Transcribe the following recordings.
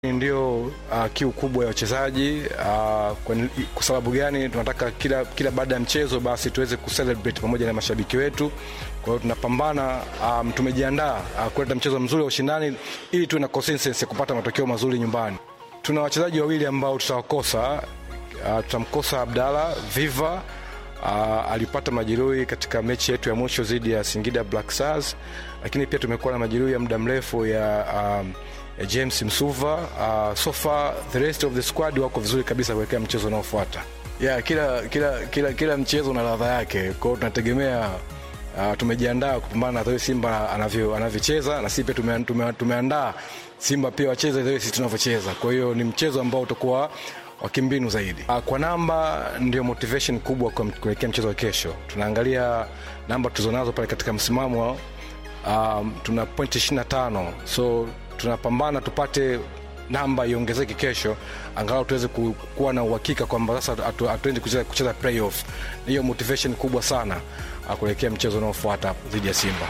Ndio uh, kiu kubwa ya wachezaji uh, kwa, kwa sababu gani? Tunataka kila, kila baada ya mchezo basi tuweze kucelebrate pamoja na mashabiki wetu. Kwa hiyo tunapambana, um, tumejiandaa uh, kuleta mchezo mzuri wa ushindani ili tuwe na consistency ya kupata matokeo mazuri nyumbani. Tuna wachezaji wawili ambao tutawakosa. Uh, tutamkosa Abdalla Viva uh, alipata majeruhi katika mechi yetu ya mwisho dhidi ya Singida Black Stars, lakini pia tumekuwa na majeruhi ya muda mrefu ya um, ya James Msuva. Uh, so far the rest of the squad wako vizuri kabisa kuelekea mchezo unaofuata. Yeah, kila, kila, kila, kila mchezo una ladha yake, kwa hiyo tunategemea uh, tumejiandaa kupambana na Simba anavyo anavyocheza na sisi pia tume, tume, tumeandaa Simba pia wacheze vile sisi tunavyocheza. Kwa hiyo ni mchezo ambao utakuwa wa kimbinu zaidi. Uh, kwa namba ndio motivation kubwa kwa kuelekea mchezo wa kesho. Tunaangalia namba tulizonazo pale katika msimamo um, tuna point 25 so tunapambana tupate namba iongezeke kesho, angalau tuweze kuwa na uhakika kwamba sasa hatuendi kucheza, kucheza playoff. Hiyo motivation kubwa sana kuelekea mchezo unaofuata dhidi ya Simba.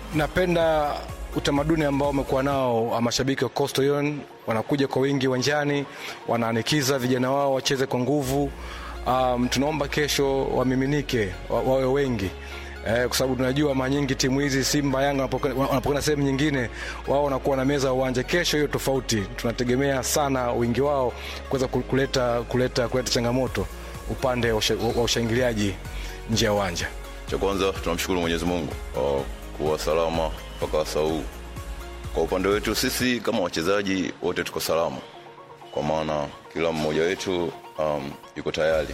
Napenda utamaduni ambao wamekuwa nao mashabiki wa Coastal Union, wanakuja kwa wingi uwanjani, wanaanikiza vijana wao wacheze kwa nguvu. Um, tunaomba kesho wamiminike, wa, wawe wengi Eh, kwa sababu tunajua mara nyingi timu hizi Simba, Yanga wanapokwenda sehemu nyingine, wao wanakuwa na meza ya uwanja. Kesho hiyo tofauti, tunategemea sana wingi wao kuweza kuleta, kuleta, kuleta changamoto upande wa ushangiliaji nje ya uwanja. Cha kwanza tunamshukuru Mwenyezi Mungu kwa kuwa salama mpaka saa huu. Kwa upande wetu sisi kama wachezaji wote tuko salama, kwa maana kila mmoja wetu um, yuko tayari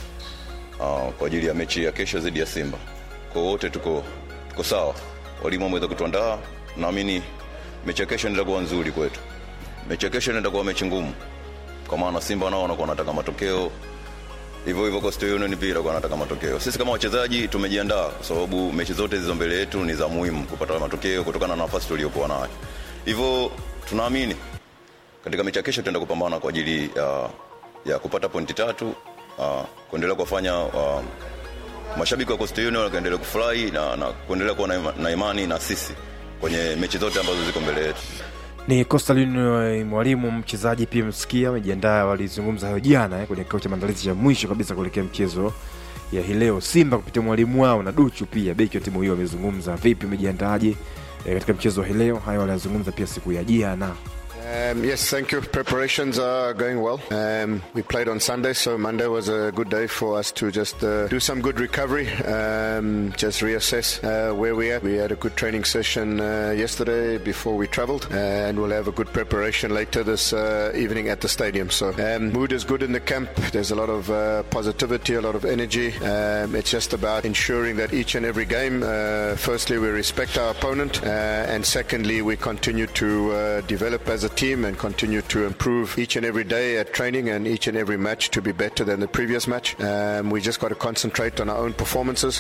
uh, kwa ajili ya mechi ya kesho dhidi ya Simba kwa wote tuko, tuko sawa. Walimu wameweza kutuandaa, naamini mechi ya kesho inaenda kuwa nzuri kwetu. Mechi ya kesho inaenda kuwa mechi ngumu, kwa maana Simba nao wanakuwa wanataka matokeo, hivyo hivyo Coastal Union pia wanakuwa wanataka matokeo. Sisi kama wachezaji tumejiandaa, kwa sababu mechi zote zilizo mbele yetu ni za muhimu kupata matokeo kutokana na nafasi tuliyokuwa nayo. Hivyo tunaamini katika mechi ya kesho tutaenda kupambana kwa ajili ya, ya kupata pointi tatu, uh, kuendelea kuwafanya uh, mashabiki wa Coastal Union wakaendelea kufurahi na, na kuendelea kuwa na, na imani na sisi kwenye mechi zote ambazo ziko mbele yetu. Ni Coastal Union, mwalimu mchezaji pia msikia amejiandaa, walizungumza hayo jana eh, kwenye kikao cha maandalizi ya mwisho kabisa kuelekea mchezo ya hii leo. Simba kupitia mwalimu wao na Duchu pia beki wa timu hiyo wamezungumza vipi, umejiandaaje eh, katika mchezo wa hii leo. Hayo walizungumza pia siku ya jana. Um, yes, thank you. Preparations are going well. Um, we played on Sunday, so Monday was a good day for us to just uh, do some good recovery, um, just reassess uh, where we are. We had a good training session uh, yesterday before we travelled, and we'll have a good preparation later this uh, evening at the stadium. So, um, mood is good in the camp. There's a lot of uh, positivity, a lot of energy. Um, it's just about ensuring that each and every game, uh, firstly, we respect our opponent, and secondly, we continue to develop as a team and continue to improve each and every day at training and each and every match to be better than the previous match. Um, we just got to concentrate on our own performances.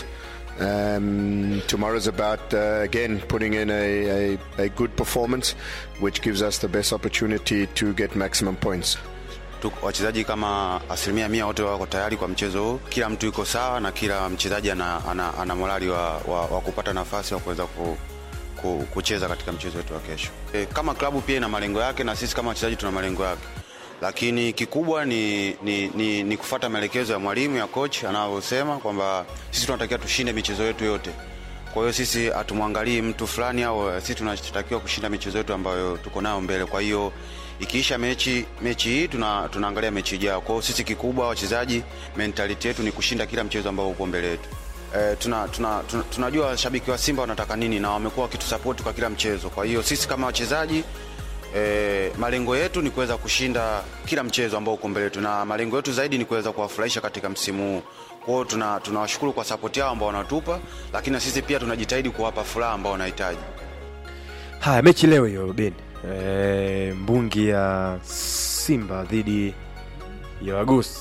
Um, tomorrow's about uh, again putting in a, a, a good performance, which gives us the best opportunity to get maximum points. Wachezaji kama asilimia mia wote wako tayari kwa mchezo huu. Kila mtu yuko sawa na kila mchezaji ana, ana, ana morali wa, wa, wa kupata nafasi wa kuweza ku kucheza katika mchezo wetu wa kesho. E, kama klabu pia ina malengo yake na sisi kama wachezaji tuna malengo yake, lakini kikubwa ni, ni, ni, ni kufata maelekezo ya mwalimu ya coach anavyosema kwamba sisi tunatakiwa tushinde michezo yetu yote. Kwa hiyo sisi hatumwangalii mtu fulani au sisi tunatakiwa kushinda michezo yetu ambayo tuko nayo mbele. Kwa hiyo ikiisha mechi mechi hii tuna, tunaangalia mechi ijayo. Kwa hiyo sisi kikubwa wachezaji, mentality yetu ni kushinda kila mchezo ambao uko mbele yetu. Eh, tuna, tuna, tuna, tunajua washabiki wa Simba wanataka nini na wamekuwa wakitusapoti kwa kila mchezo. Kwa hiyo sisi kama wachezaji eh, malengo yetu ni kuweza kushinda kila mchezo ambao uko mbele yetu, na malengo yetu zaidi ni kuweza kuwafurahisha katika msimu huu. Kwa hiyo tuna, tunawashukuru kwa sapoti yao ambao wanatupa, lakini na sisi pia tunajitahidi kuwapa furaha ambao wanahitaji. Haya, mechi leo hiyo Ben, e, mbungi ya Simba dhidi ya Wagosi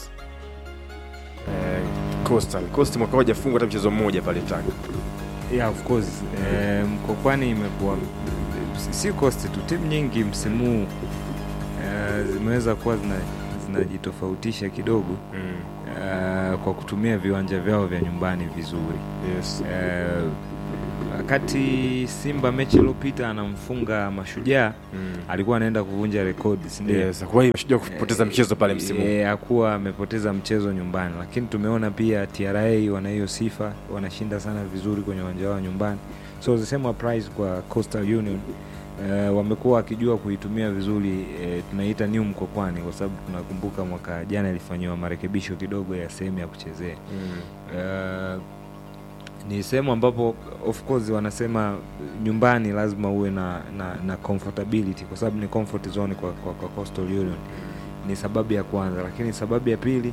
e, Coastal. Coastal mwaka moja fungwa hata mchezo mmoja pale Tanga. Yeah, of course. Eh, Mkokwani imekuwa si Coastal tu, timu nyingi msimu huu eh, zimeweza kuwa zinajitofautisha zina kidogo mm. eh, kwa kutumia viwanja vyao vya nyumbani vizuri. Yes. Eh, wakati Simba mechi iliyopita anamfunga Mashujaa alikuwa anaenda kuvunja rekodi, si ndio? Yes, kwa hiyo Mashujaa kupoteza mchezo pale msimu huu. Eh, hakuwa amepoteza mchezo nyumbani, lakini tumeona pia TRA wana hiyo sifa, wanashinda sana vizuri kwenye uwanja wao nyumbani, so the same applies kwa Coastal Union. Uh, wamekuwa wakijua kuitumia vizuri uh, tunaita new Mkokwani kwa sababu tunakumbuka mwaka jana ilifanyiwa marekebisho kidogo ya sehemu ya kuchezea uh, ni sehemu ambapo of course wanasema nyumbani lazima uwe na, na, na comfortability kwa sababu ni comfort zone kwa, kwa, kwa Coastal Union ni sababu ya kwanza, lakini sababu ya pili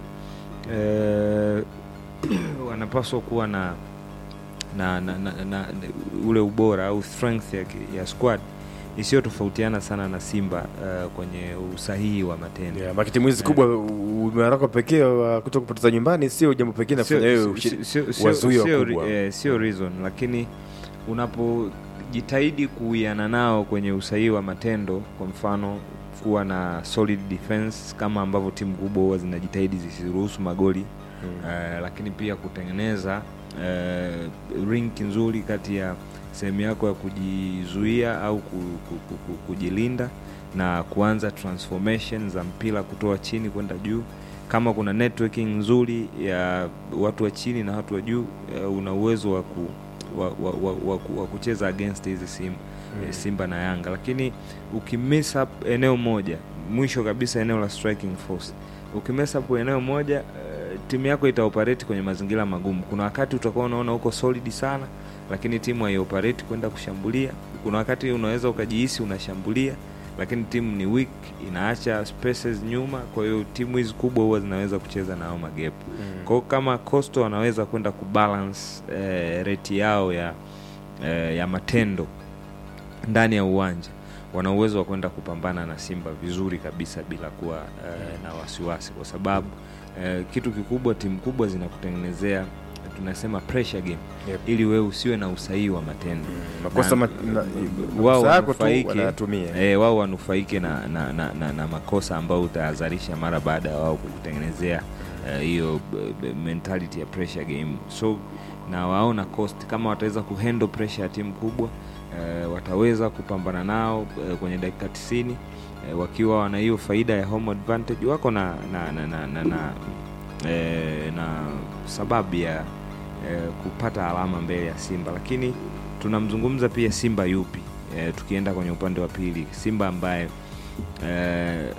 eh, wanapaswa kuwa na na, na, na, na, na ule ubora au strength ya, ki- ya squad isiyotofautiana sana na Simba uh, kwenye usahihi wa matendo Yeah, maki timu hizi kubwa umearaka pekee wa kuto kupoteza nyumbani sio jambo pekee nafanya Sio- wewe sio- ushi- sio- sio- wazuie sio- wakubwa. eh, sio reason lakini unapojitahidi kuiana nao kwenye usahihi wa matendo kwa mfano kuwa na solid defense kama ambavyo timu kubwa huwa zinajitahidi zisiruhusu magoli eh, lakini pia kutengeneza eh, rink nzuri kati ya sehemu yako ya kujizuia au ku, ku, ku, ku, kujilinda na kuanza transformation za mpira kutoa chini kwenda juu kama kuna networking nzuri ya watu wa chini na watu wa juu eh, una uwezo wa, ku, wa, wa, wa, wa, ku- wa kucheza against hizi sim, eh, Simba na Yanga, lakini ukimiss up eneo moja, mwisho kabisa eneo la striking force, ukimiss up eneo moja eh, timu yako itaoperate kwenye mazingira magumu. Kuna wakati utakuwa unaona uko solid sana, lakini timu haioperate kwenda kushambulia. Kuna wakati unaweza ukajihisi unashambulia lakini timu ni weak, inaacha spaces nyuma. Kwa hiyo timu hizi kubwa huwa zinaweza kucheza na hao magap. Kwa hiyo kama Coastal wanaweza kwenda kubalance eh, rate yao ya eh, ya matendo ndani ya uwanja, wana uwezo wa kwenda kupambana na Simba vizuri kabisa bila kuwa eh, na wasiwasi, kwa sababu eh, kitu kikubwa, timu kubwa zinakutengenezea tunasema pressure game Yep. ili wewe usiwe na usahihi wa matendo makosa Na- ma, na, wao makosa yako tu wanufaike wanayatumia eh, wao wanufaike na, na, na, na, na makosa ambayo utayazalisha mara baada ya wao kukutengenezea eh, hiyo b- b- mentality ya pressure game so na waona cost kama wataweza kuhandle pressure ya timu kubwa eh, wataweza kupambana nao eh, kwenye dakika 90 eh, wakiwa wana hiyo faida ya home advantage wako na na na, na, na, na, eh, na sababu ya eh, kupata alama mbele ya Simba, lakini tunamzungumza pia Simba yupi eh, tukienda kwenye upande wa pili, Simba ambaye eh,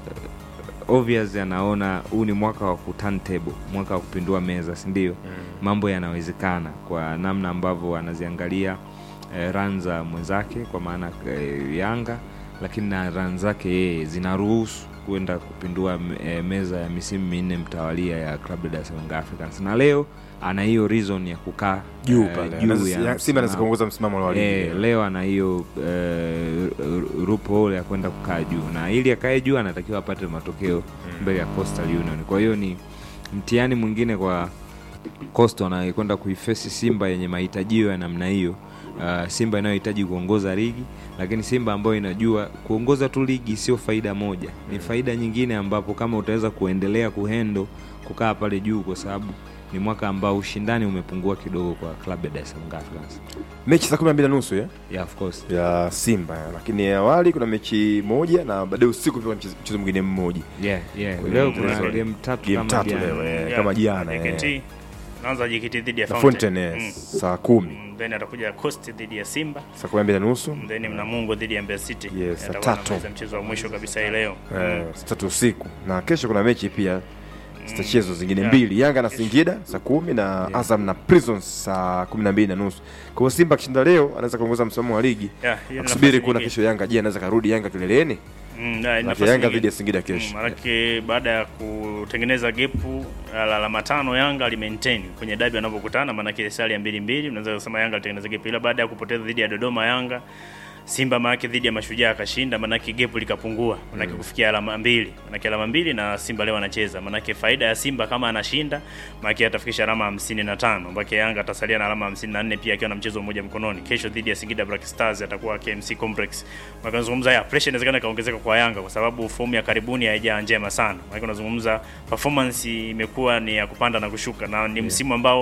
obvious anaona huu ni mwaka wa kuturntable, mwaka wa kupindua meza, si ndio? Mambo yanawezekana kwa namna ambavyo anaziangalia eh, run za mwenzake kwa maana eh, Yanga, lakini na run zake yeye zinaruhusu kwenda kupindua eh, meza ya misimu minne mtawalia ya Club Dar es Salaam Africans, na leo ana hiyo reason ya kukaa juu eh, pale juu Anaweza- ya Simba anaweza msimamo. kuongoza msimamo wa ligi Eh, leo ana hiyo eh, rupo ya kwenda kukaa juu, na ili akae juu anatakiwa apate matokeo mbele ya Coastal Union. Kwa hiyo ni mtihani mwingine kwa Coastal anayekwenda kuifesi Simba yenye mahitajio ya namna hiyo. Uh, Simba inayohitaji kuongoza ligi, lakini Simba ambayo inajua kuongoza tu ligi sio faida moja, ni faida nyingine, ambapo kama utaweza kuendelea kuhendo kukaa pale juu, kwa sababu ni mwaka ambao ushindani umepungua kidogo kwa klabu ya Dar es Salaam Africans. mechi saa kumi na mbili na nusu ya? Yeah, of course. ya Simba lakini awali kuna mechi moja na baadaye usiku pia kuna mchezo mchezo mwingine mmoja Yeah, yeah. Kwenye Leo mchezo. kuna game tatu game kama tatu jana. leo eh, Yeah, kama jana eh. JKT naanza JKT dhidi ya na Fountain. Fountain eh, saa kumi Mm, then atakuja Coast dhidi ya Simba saa kumi na mbili na nusu then Mnamungo dhidi ya Mbeya City Yes, saa Atakuwa tatu. anamaliza mchezo wa mwisho kabisa hii leo eh, saa tatu usiku na kesho kuna mechi pia zitachezwa zingine Yeah. mbili Yanga na Singida saa kumi na Azam na Prisons saa kumi na mbili na nusu kwa hiyo Simba akishinda leo anaweza kuongoza msimamo wa ligi Yeah, hiyo ni akusubiri nafasi kuona nyingine. kesho Yanga je anaweza karudi Yanga kileleni Mm, na- Maana nafasi Yanga nyingine. dhidi ya Singida kesho. Mm, Maanake baada ya kutengeneza gepu la alama tano Yanga alimaintain kwenye dabi wanapokutana, maanake sali ya mbili mbili, unaweza kusema Yanga alitengeneza gepu, ila baada ya kupoteza dhidi ya Dodoma Yanga Simba maanake dhidi ya Mashujaa akashinda, maanake gepu likapungua, maanake kufikia alama mbili, maanake alama mbili na Simba leo anacheza, maanake faida ya Simba kama anashinda, maanake atafikisha alama hamsini na tano mpaka Yanga atasalia na alama hamsini na nne pia akiwa na mchezo mmoja mkononi. Kesho dhidi ya Singida Black Stars atakuwa KMC Complex. Maana unazungumza ya pressure inawezekana ikaongezeka kwa Yanga kwa sababu fomu ya karibuni haijaa njema sana. Maana unazungumza performance imekuwa ni ya kupanda na kushuka na ni msimu ambao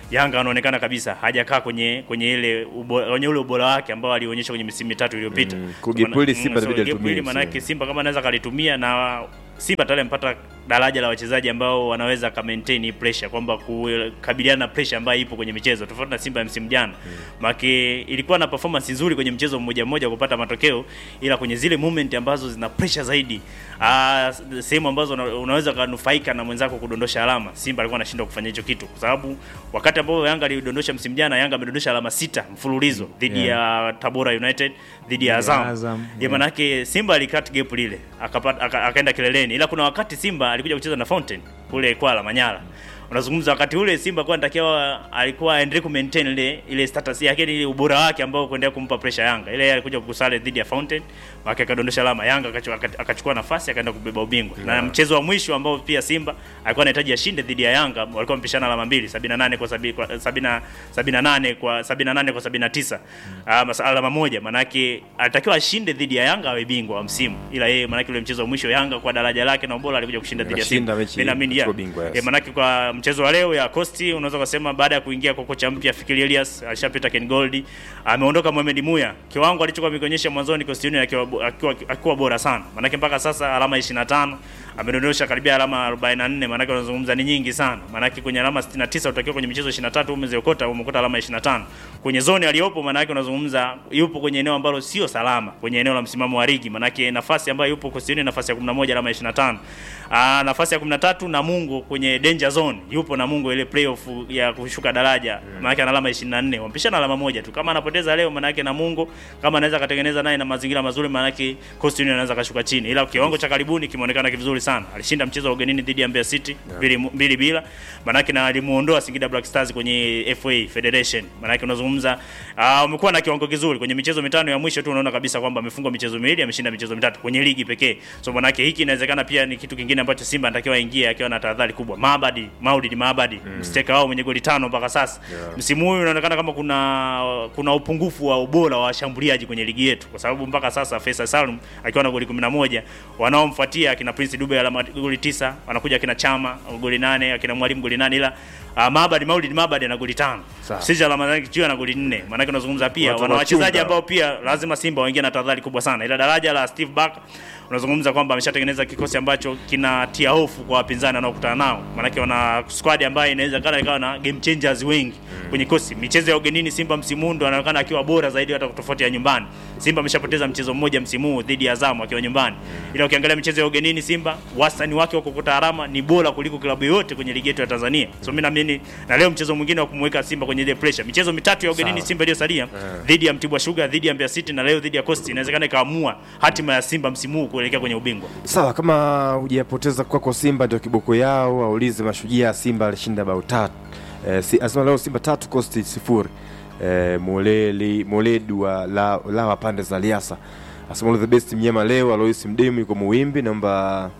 Yanga anaonekana kabisa hajakaa kwenye kwenye ile ubo, kwenye ule ubora wake ambao alionyesha kwenye misimu mitatu iliyopita. Mm, So kwa gap maana- hili Simba mm, so inabidi gap alitumie, hili maana yake Simba kama anaweza kalitumia na Simba tayari amepata daraja la wachezaji ambao wanaweza ka maintain hii pressure kwamba kukabiliana na pressure ambayo ipo kwenye michezo tofauti na Simba ya msimu jana. Maana ilikuwa na performance nzuri kwenye mchezo mmoja mmoja kupata matokeo, ila kwenye zile moment ambazo zina pressure zaidi, ah, sehemu ambazo una- unaweza kunufaika na mwenzako kudondosha alama, Simba alikuwa anashindwa kufanya hicho kitu, kwa sababu wakati ambao Yanga alidondosha msimu jana, Yanga amedondosha alama sita mfululizo dhidi ya Tabora United, dhidi ya Azam. Azam, Ya yeah. manake Simba alikat gap lile akapata aka, akaenda kileleni, ila kuna wakati Simba alikuja kucheza na Fountain kule Kwala Manyara. Unazungumza wakati ule Simba kwa anatakiwa alikuwa aendelee ku maintain ile ile status yake ile ubora wake ambao kuendelea kumpa pressure Yanga. Ile alikuja kukusale dhidi ya Fountain, wake akadondosha alama Yanga akachukua aka- akachukua nafasi akaenda kubeba ubingwa. Na mchezo wa mwisho ambao pia Simba alikuwa anahitaji ashinde dhidi ya Yanga, walikuwa wamepishana alama mbili, 78 kwa 70 kwa 70 78 kwa 78 kwa 79. Ah, masa- alama moja manake alitakiwa ashinde dhidi ya Yanga awe bingwa wa msimu. Ila yeye manake ule mchezo wa mwisho Yanga kwa daraja lake na ubora alikuja kushinda dhidi ya Akashinda Simba. mechi, Mimi naamini ya. akachukua bingwa, yes. Eh, manake kwa mchezo wa leo ya Costi unaweza kusema baada ya kuingia kwa kocha mpya Fikiri Elias alishapita Ken Gold, ameondoka Mohamed Muya. Kiwango alichokuwa amekionyesha mwanzoni Costi Union akiwa bo- akiwa akiwa bora sana. Manake mpaka sasa alama 25 amedondosha karibia alama 44, manake unazungumza ni nyingi sana. Manake kwenye alama 69 utakiwa kwenye michezo 23 umeziokota umekota alama 25. Kwenye zone aliyopo manake unazungumza yupo kwenye eneo ambalo sio salama, kwenye eneo la msimamo wa ligi. Manake nafasi ambayo yupo Costi Union nafasi ya 11 alama 25. Aa, nafasi ya 13 na Mungu kwenye danger zone yupo na Mungu ile playoff ya kushuka daraja mm. maana ana alama 24 wampishana alama moja tu kama anapoteza leo maana yake na Mungu kama anaweza katengeneza naye na mazingira mazuri maana yake Coast Union anaweza kashuka chini ila kiwango cha karibuni kimeonekana vizuri sana alishinda mchezo wa ugenini dhidi ya Mbeya City mbili mbili bila maana yake na alimuondoa Singida Black Stars kwenye FA Federation maana yake unazungumza uh, umekuwa na kiwango kizuri kwenye michezo mitano ya mwisho tu unaona kabisa kwamba amefungwa michezo miwili ameshinda michezo mitatu kwenye ligi pekee so maana yake hiki inawezekana pia ni kitu kingine ambacho Simba anatakiwa aingie akiwa na tahadhari kubwa Mabadi Maulid Mabadi mm. msteka wao mwenye goli tano mpaka sasa yeah. msimu huu unaonekana kama kuna kuna upungufu wa ubora wa washambuliaji kwenye ligi yetu kwa sababu mpaka sasa Faisal Salum akiwa na goli 11 wanaomfuatia akina Prince Dube alama goli 9 wanakuja akina Chama goli 8 akina Mwalimu goli 8 ila uh, Mabadi Maulid Mabadi ana goli 5 Sawa. sisi alama zake juu ana goli 4 maana yake unazungumza pia Watu wana wachezaji wanachunga. ambao pia lazima Simba waingie na tahadhari kubwa sana ila daraja la Steve Barker unazungumza kwamba ameshatengeneza kikosi ambacho kinatia hofu kwa wapinzani wanaokutana nao maanake wana squad ambayo inaweza kana ikawa na game changers wengi kwenye kosi michezo ya ugenini Simba msimu huu ndo anaonekana akiwa bora zaidi hata tofauti ya nyumbani Simba ameshapoteza mchezo mmoja msimu huu dhidi ya Azam akiwa nyumbani ila ukiangalia michezo ya ugenini Simba wastani wake wa kukuta alama ni bora kuliko klabu yote kwenye ligi yetu ya Tanzania so mimi naamini na leo mchezo mwingine wa kumweka Simba kwenye ile pressure michezo mitatu ya ugenini Sawa. Simba iliyosalia dhidi ya Mtibwa Sugar dhidi ya Mbeya City na leo dhidi ya Coast inawezekana ikaamua hatima ya Simba msimu huu kuelekea kwenye ubingwa sawa kama hujapoteza kwako simba ndio kiboko yao aulize mashujaa simba alishinda bao tatu eh, si, asema leo simba tatu kosti sifuri eh, moleli moledu wa la, lawa pande za liasa asema all the best mnyama leo alois mdemu yuko muwimbi naomba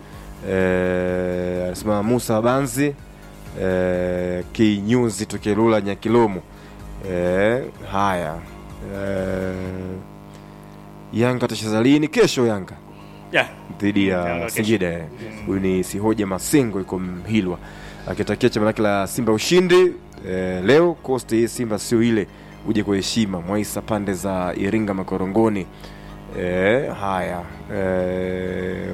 eh, anasema musa banzi eh, kinyuzi tukelula nyakilomo eh, haya eh, yanga atacheza lini kesho yanga yeah. dhidi Yanga ya kesho. Singida. eh. Huyu ni Sihoja Masengo yuko Mhilwa akitakia chama lake la Simba ushindi eh, leo. Coast hii Simba sio ile, uje kwa heshima. Mwaisa pande za Iringa Makorongoni. Eh, haya eh,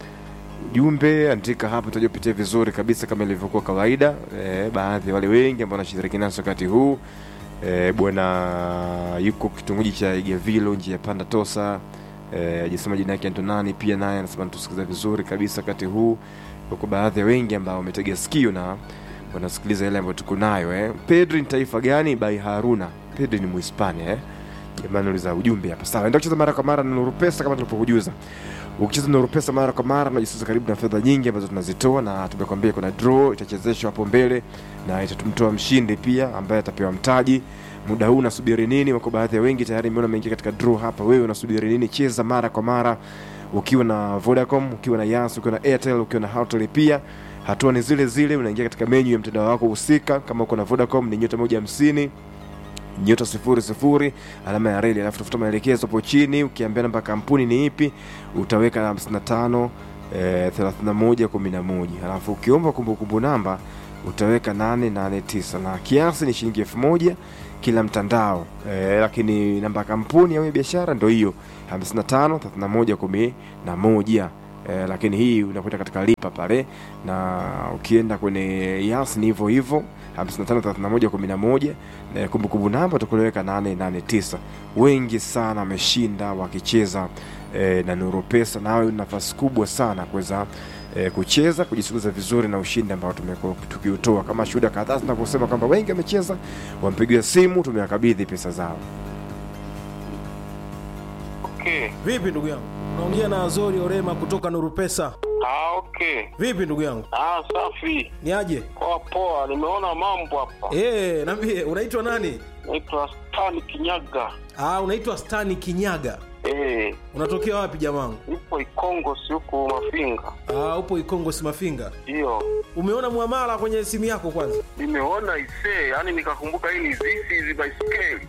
jumbe andika hapa tutajopitia vizuri kabisa kama ilivyokuwa kawaida. Eh, baadhi ya wale wengi ambao wanashiriki nasi wakati huu eh, bwana yuko kitongoji cha Igavilo njia ya panda Tosa eh, ajasema jina yake Antonani pia naye anasema natusikiza vizuri kabisa wakati huu. Huko baadhi ya wengi ambao wametega sikio na wanasikiliza yale ambayo tuko nayo eh. Pedri ni taifa gani? By Haruna. Pedri ni Muhispania eh. Jamani, uliza ujumbe hapa. Sawa, enda kucheza mara kwa mara na Nuru Pesa kama tulivyokujuza. Ukicheza Nuru Pesa mara kwa mara unajisusa karibu na fedha nyingi ambazo tunazitoa, na tumekwambia kuna draw itachezeshwa hapo mbele na itatumtoa mshindi pia ambaye atapewa mtaji. Muda huu unasubiri nini? Wako baadhi ya wengi tayari nimeona ameingia katika draw hapa. Wewe unasubiri nini? Cheza mara kwa mara ukiwa na Vodacom, ukiwa na Yas, ukiwa na Airtel, ukiwa na Hoteli pia hatua ni zile zile, unaingia katika menyu ya mtandao wako husika. Kama uko na Vodacom ni nyota moja hamsini nyota sifuri sifuri alama ya reli, alafu tafuta maelekezo hapo chini. Ukiambia namba ya kampuni ni ipi, utaweka 55 eh, 31 11 alafu ukiomba kumbukumbu namba utaweka 889 na kiasi ni shilingi elfu moja kila mtandao eh, lakini namba ya kampuni au ya biashara ndo hiyo 55 31 11 eh, lakini hii unakwenda katika lipa pale na ukienda kwenye yas ni hivyo hivyo 553111 na kumbukumbu namba utakuliweka 889 wengi sana wameshinda wakicheza eh, na nuru pesa nawe una nafasi kubwa sana kuweza eh, kucheza kujisuguza vizuri na ushindi ambao tumekuwa tukiutoa kama shuhuda kadhaa zinavyosema kwamba wengi wamecheza wampigia simu tumewakabidhi pesa zao Okay. Vipi ndugu yangu? Unaongea na Azori Orema kutoka Nuru Pesa. Ah, okay. Vipi ndugu yangu? Ah, safi. Ni aje? Poa poa, nimeona mambo hapa. Eh, niambie unaitwa nani? Naitwa Stan Kinyaga. Ah, unaitwa Stani Kinyaga. Eh, Unatokea wapi jamangu? nipo Ikongo si huku Mafinga. Ah, upo Ikongo Simafinga. Ndio. Umeona muamala kwenye simu yako kwanza? Nimeona isee, yani nikakumbuka hii ni zisi hizi baiskeli.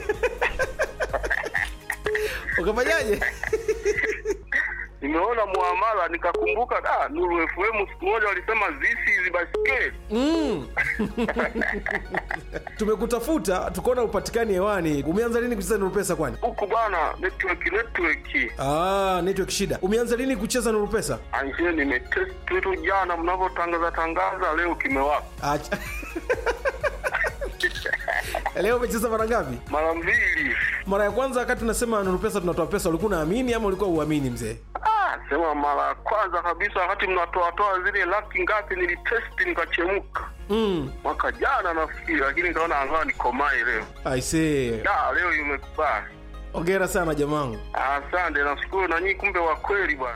Ukafanyaje? Nimeona muamala nikakumbuka da Nuru FM siku moja walisema zisi hizi baiskeli. Mm. Tumekutafuta tukaona upatikani hewani. Umeanza lini kucheza Nuru Pesa kwani? Huku bana network network. Ah, network shida. Umeanza lini kucheza Nuru Pesa? Anjie nimetest tu jana mnavyotangaza tangaza leo kimewaka. Acha. Leo umecheza mara ngapi? Mara mbili. Mara ya kwanza wakati unasema Nuru Pesa tunatoa pesa, ulikuwa unaamini ama ulikuwa uamini mzee? Ah, sema mara ya kwanza kabisa wakati mnatoatoa zile laki ngapi nilitesti nikachemka Mm. mwaka jana nafikiri, lakini nikaona angaa nikomae leo. I see. Da, leo imekubali. Hongera sana jamangu. Asante, nashukuru na nyinyi, kumbe wa kweli bwana.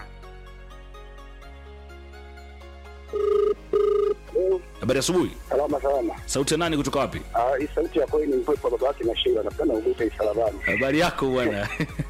Habari asubuhi. Salama salama. Sauti ya nani kutoka wapi? Ah, hii sauti ya kweli ni mkwepo baba yake na Sheila. Napenda ugute isalabani. Habari yako bwana.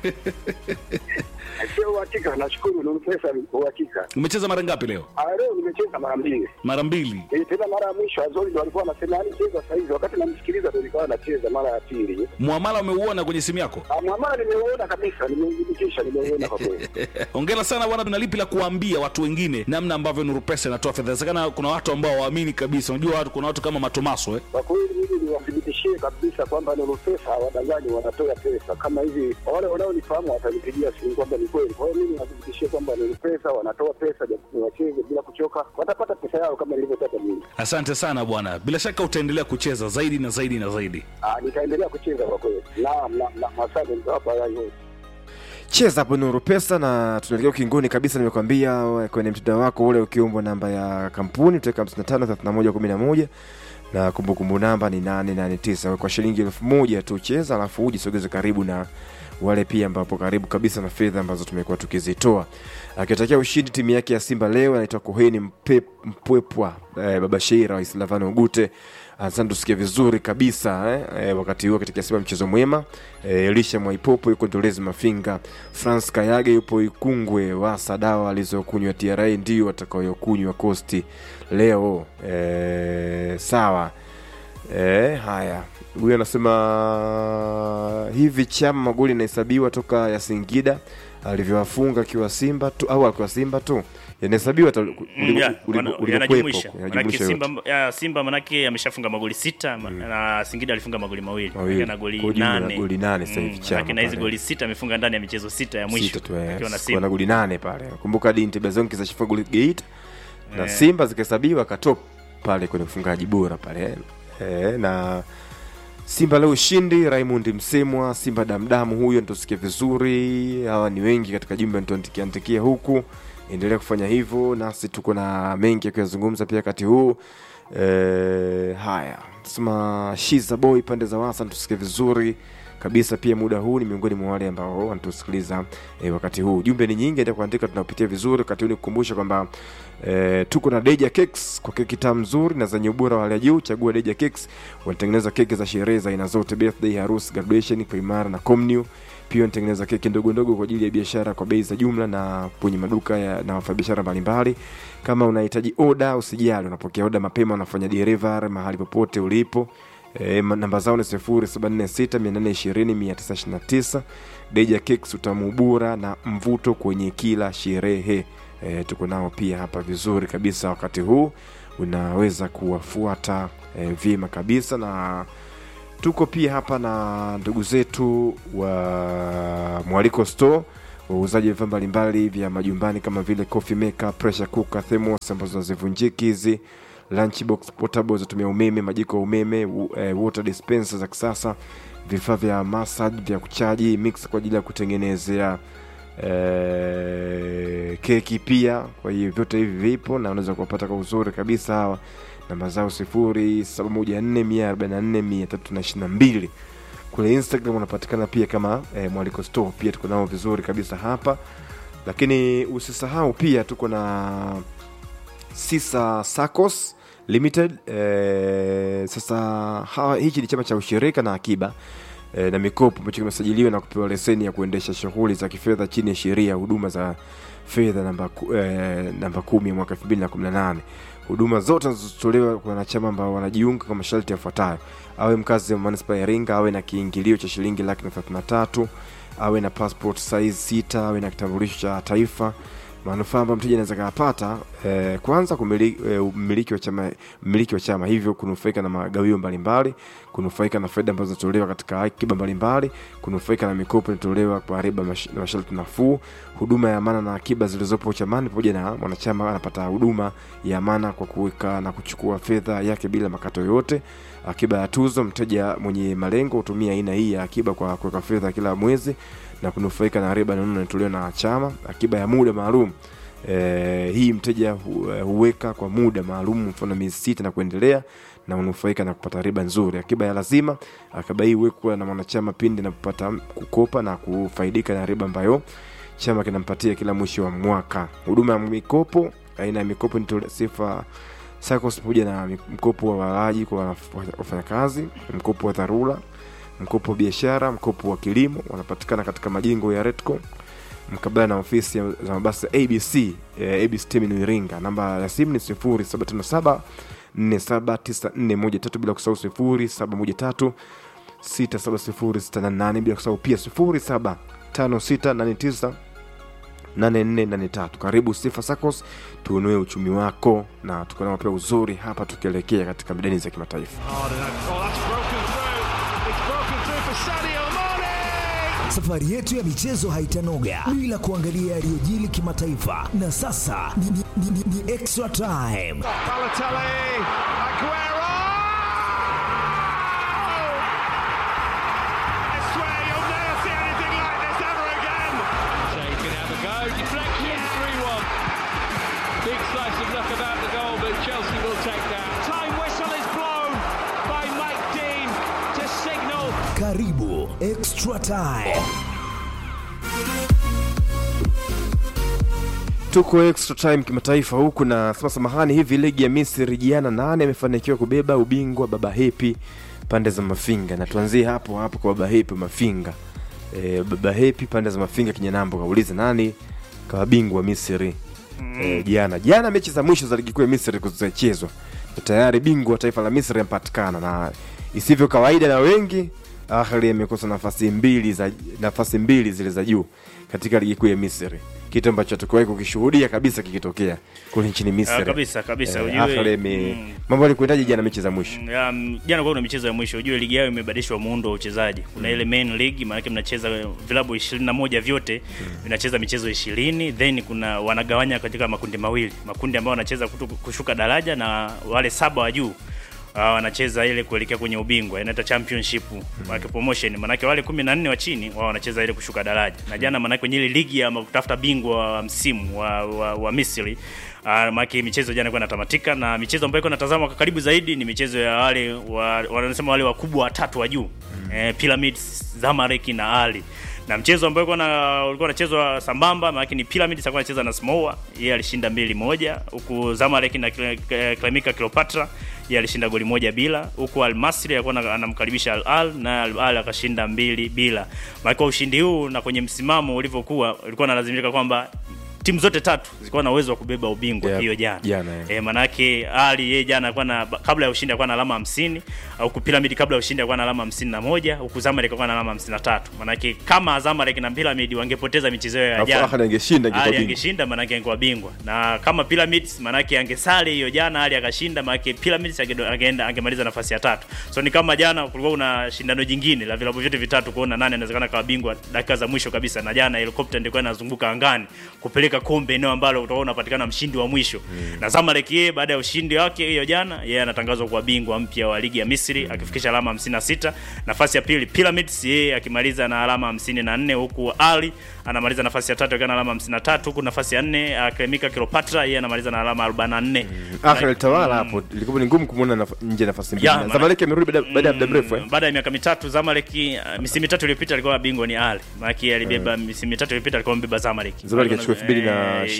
Sio uhakika, nashukuru ni pesa ni uhakika. Umecheza mara ngapi leo? Ah, leo nimecheza mara mbili. Mara mbili. Eh, tena mara ya mwisho Azori ndo alikuwa anasema yani cheza sasa hivi. Wakati namsikiliza ndo nikawa nacheza mara ya pili. Muamala umeuona kwenye simu yako? Ah, mwamala nimeuona kabisa, nimeudhibitisha, nimeuona kwa kweli. Hongera sana bwana, tuna lipi la kuambia watu wengine namna ambavyo Nuru Pesa inatoa fedha. Inawezekana kuna watu ambao waamini kabisa. Unajua watu, kuna watu kama Matomaso eh. Kwa kweli mimi niwathibitishie kabisa kwamba Nuru Pesa hawadanganyi, wanatoa pesa kama hivi. Wale wanaonifahamu watanipigia simu kwamba ni kweli. Kwa hiyo mimi niwathibitishie kwamba Nuru Pesa wanatoa pesa, japo wacheze bila kuchoka, watapata pesa yao kama nilivyotaka mimi. Asante sana bwana, bila shaka utaendelea kucheza zaidi na zaidi na zaidi. Ah, nitaendelea kucheza kwa kweli. Naam, naam, naam, asante nitawapa hayo. cheza hapo nuru pesa na tunaelekea ukingoni kabisa nimekwambia we, kwenye mtandao wako ule ukiombwa namba ya kampuni utaweka 553111 na kumbukumbu namba ni 889 kwa shilingi elfu moja tu cheza alafu ujisogeze karibu na wale pia ambapo karibu kabisa na fedha ambazo tumekuwa tukizitoa akitakia ushindi timu yake ya simba leo anaitwa koheni Mpe- mpwepwa eh, baba sheira wa islavani ugute asante tusikia vizuri kabisa eh, eh, wakati huo katika simba mchezo mwema eh, elisha mwaipopo yuko ndolezi mafinga france kayage yupo ikungwe wasa dawa alizokunywa tra ndio watakaoyokunywa kosti leo eh, sawa eh, haya huyu anasema hivi chama magoli inahesabiwa toka ya singida alivyowafunga akiwa simba tu au akiwa simba tu yanahesabiwa hata uli- Mm, uli- yeah, uli- wana- ulivyokuwepo, yanajumuisha yanajumuisha manake yote. simba, ya, simba manake ameshafunga magoli sita ma- na singida alifunga magoli mawili Mawili. Manake na goli Kwa jumla nane goli nane sasa hivi Mm, Chama manake na hizi pale. goli sita amefunga ndani ya michezo sita ya mwisho Sita tu, eh, akiwa na sikuwa na simba goli nane pale kumbuka hadi ntebazonki zashifunga goli gate na Eh. simba zikahesabiwa katop pale kwenye ufungaji bora pale eh, na simba leo ushindi raymond msemwa simba damdamu huyo nitosikia vizuri hawa ni wengi katika jumba ntontikiantikia huku endelea kufanya hivyo nasi tuko na mengi ya kuyazungumza pia wakati huu eh, haya sema shiza boy pande za wasa nitusikia vizuri kabisa pia muda huu ni miongoni mwa wale ambao wanatusikiliza eh, wakati huu jumbe ni nyingi endelea kuandika tunapitia vizuri wakati huu nikukumbusha kwamba eh, tuko na deja cakes kwa keki tamu nzuri na zenye ubora wa hali ya juu chagua deja cakes wanatengeneza keki za sherehe za aina zote birthday harusi graduation primara na comnew pia wanatengeneza keki ndogo ndogo kwa ajili ya biashara kwa bei za jumla na kwenye maduka ya, na wafanyabiashara mbalimbali kama unahitaji oda usijali unapokea oda mapema unafanya delivery mahali popote ulipo E, namba zao ni 0746820929 Deja Cakes utamu bora na mvuto kwenye kila sherehe e, tuko nao pia hapa vizuri kabisa wakati huu unaweza kuwafuata e, vyema kabisa na tuko pia hapa na ndugu zetu wa mwaliko store wauzaji wa vifaa mbalimbali vya majumbani kama vile coffee maker pressure cooker thermos ambazo hazivunjiki hizi lunchbox portable zatumia umeme majiko ya umeme w- eh, water dispenser za kisasa vifaa vya massage vya kuchaji mix kwa ajili ya kutengenezea eh, keki pia kwa hiyo vyote hivi vipo na unaweza kuwapata kwa uzuri kabisa hawa namba zao sifuri saba moja nne mia arobaini na nne mia tatu na ishirini na mbili kule instagram wanapatikana pia kama eh, mwaliko store pia tuko nao vizuri kabisa hapa lakini usisahau pia tuko na sisa sacos limited eh, sasa hawa, hichi ni chama cha ushirika na akiba eh, na mikopo ambacho kimesajiliwa na kupewa leseni ya kuendesha shughuli za kifedha chini ya sheria ya huduma za fedha namba, ku- eh, namba kumi ya mwaka 2018 huduma zote zinazotolewa kwa wanachama ambao wanajiunga kwa masharti yafuatayo awe mkazi wa manispaa ya iringa awe na kiingilio cha shilingi laki na thelathini na tatu awe na passport size sita awe na kitambulisho cha taifa manufaa ambayo mteja anaweza kayapata eh, kwanza kumiliki, eh, mmiliki wa chama mmiliki wa chama hivyo kunufaika na magawio mbalimbali kunufaika na faida ambazo zinatolewa katika akiba mbalimbali kunufaika na mikopo inatolewa kwa riba mash- na masharti nafuu huduma ya amana na akiba zilizopo chamani pamoja na mwanachama anapata huduma ya amana kwa kuweka na kuchukua fedha yake bila makato yoyote akiba ya tuzo mteja mwenye malengo hutumia aina hii ya akiba kwa kuweka fedha kila mwezi na kunufaika na riba nono inatolewa na chama akiba ya muda maalum e, hii mteja hu, eh, huweka kwa muda maalum mfano miezi sita na kuendelea na unufaika na kupata riba nzuri akiba ya lazima akiba hii huwekwa na mwanachama pindi anapopata kukopa na kufaidika na riba ambayo chama kinampatia kila mwisho wa mwaka huduma ya mikopo aina ya mikopo ni tole- sifa SACCOS pamoja na mi- mkopo wa walaji kwa waf- wafanyakazi mkopo wa dharura mkopo wa biashara mkopo wa kilimo wanapatikana katika majengo ya retco mkabala na ofisi ya- za mabasi ya abc eh, abc terminal iringa namba ya simu ni 0757 479413 bila kusahau 0713 67068 bila kusahau pia 075689 8483 karibu sifa sacos tuunue uchumi wako na tukonao pia uzuri hapa tukielekea katika midani za kimataifa Safari yetu ya michezo haitanoga bila kuangalia yaliyojili kimataifa, na sasa ni, ni, ni, ni, ni extra time. Big slice of luck about the goal, but Chelsea will take that. Time whistle is blown by Mike Dean to signal Karibu extra time. tuko extra time kimataifa huku na sema samahani hivi ligi ya misri jana nane amefanikiwa kubeba ubingwa baba hepi pande za mafinga na tuanzie hapo hapo kwa baba hepi mafinga e, baba hepi pande za mafinga kinyanambo kauliza nani kawa bingwa misri e, jana jana mechi za mwisho za ligi kuu ya misri kuzichezwa Na tayari bingwa wa taifa la misri amepatikana na isivyo kawaida na wengi ahli amekosa nafasi mbili za nafasi mbili zile za juu katika ligi kuu ya misri kitu ambacho hatukuwahi kukishuhudia kabisa kikitokea kule nchini misri Ah, kabisa, kabisa, Eh, ujue, Ahly ame- mm. mambo alikwendaje jana mechi za mwisho Um, jana kwa kuna michezo ya mwisho ujue ligi yao imebadilishwa muundo wa uchezaji kuna ile main league maanake mnacheza vilabu ishirini na moja vyote vinacheza michezo ishirini then kuna wanagawanya katika makundi mawili makundi ambayo wanacheza kutu- kushuka daraja na wale saba wa juu uh, wanacheza ile kuelekea kwenye ubingwa inaita championship maanake promotion maanake wale kumi na nne wa chini wao wanacheza ile kushuka daraja na jana maanake kwenye ile ligi ya kutafuta bingwa wa msimu wa, wa, wa misri Uh, maanake michezo jana ilikuwa inatamatika na michezo ambayo ilikuwa inatazamwa kwa karibu zaidi ni michezo ya wale wa, wanasema wale wakubwa watatu wa juu mm. eh, Pyramids, Zamalek na Ali na mchezo ambao ulikuwa na ulikuwa unachezwa sambamba maana ni Pyramids alikuwa anacheza na Samoa yeye alishinda mbili moja huku Zamalek na Kle- Klemika Cleopatra yeye alishinda goli moja bila huku Al Masry alikuwa ana- anamkaribisha Al Al na Al Al akashinda mbili bila maana kwa ushindi huu na kwenye msimamo ulivyokuwa ulikuwa unalazimika kwamba timu zote tatu zilikuwa na uwezo wa kubeba ubingwa Yeah, hiyo jana jana, yeah. e, manake ali yeye jana alikuwa na kabla ya ushindi alikuwa na alama 50 huku Pyramid kabla ya ushindi alikuwa na alama 51 huku Zamalek alikuwa na alama 53 manake kama Zamalek na Pyramid wangepoteza michezo yao ya Alafu jana Ahly angeshinda angekuwa Ali bingwa. angeshinda manake angekuwa bingwa na kama Pyramids manake angesale hiyo jana Ali akashinda manake Pyramids angedo- angeenda angemaliza nafasi ya tatu so ni kama jana kulikuwa kuna shindano jingine la vilabu vyote vitatu kuona nani anawezekana kawa bingwa dakika za mwisho kabisa na jana helikopta ndikuwa inazunguka angani kupeleka kombe eneo ambalo utakuwa unapatikana mshindi wa mwisho na Zamalek yeye baada ya ushindi wake hiyo jana yeye anatangazwa kuwa bingwa mpya wa ligi ya Misri akifikisha alama 56 nafasi ya pili Pyramids yeye akimaliza na alama 54 huku Ali anamaliza nafasi ya tatu akiwa na alama 53 huku nafasi ya nne Akademika Kilopatra yeye anamaliza na alama 44 Ahly alitawala hapo, ilikuwa ni ngumu kumwona naf- nje nafasi mbili. Ya, Na maana- Zamalek amerudi baada baada ya muda mrefu eh. baada ya miaka mitatu Zamalek uh, misimu mitatu iliyopita alikuwa bingwa ni Ali maana alibeba misimu mitatu iliyopita alikuwa mbeba Zamalek Zamalek achukua 2020 Eh,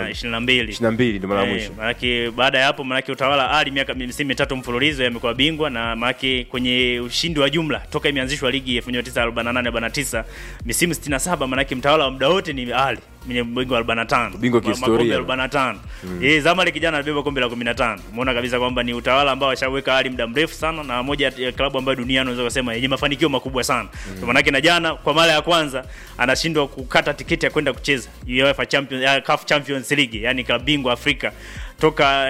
22 22 ndio mara ya Eh, mwisho. Maanake baada ya hapo maanake utawala Ali miaka misimu mitatu mfululizo yamekuwa bingwa na maanake kwenye ushindi wa jumla toka imeanzishwa ligi 1948 49 misimu 67 maanake mtawala wa muda wote ni Ali mwenye bingwa 45 Bingwa Ma- kihistoria. makombe 45 Mm. yeye Zamalek jana alibeba kombe la 15 umeona kabisa kwamba ni utawala ambao washaweka Ali muda mrefu sana na moja ya klabu ambayo duniani unaweza kusema yenye mafanikio makubwa sana mm. maanake na jana kwa mara ya kwanza anashindwa kukata tiketi ya kwenda kucheza UEFA Champions uh, CAF Champions League yani klabu bingwa Afrika toka